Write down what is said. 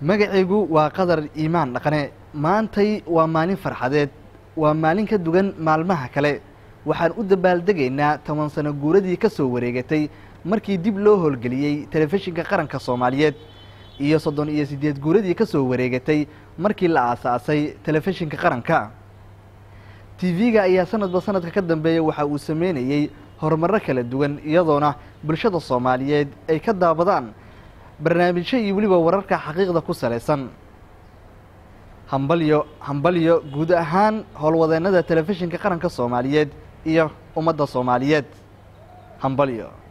magacaygu waa qadar iimaan dhaqane maantay waa maalin farxadeed waa maalin ka duwan maalmaha kale waxaan u dabaaldegaynaa toban sano guuradii ka soo wareegatay markii dib loo howlgeliyey telefishinka qaranka soomaaliyeed iyo soddon iyo siddeed guuradii ka soo wareegatay markii la aasaasay telefishinka qaranka tv-ga ayaa sanadba sanadka ka dambeeya waxa uu sameynayey horumarro kala duwan iyadoona bulshada soomaaliyeed ay ka daabadaan barnaamijyo iyo weliba wararka xaqiiqda ku salaysan hambalyo hambalyo guud ahaan howlwadeennada telefishinka qaranka soomaaliyeed iyo ummadda soomaaliyeed hambalyo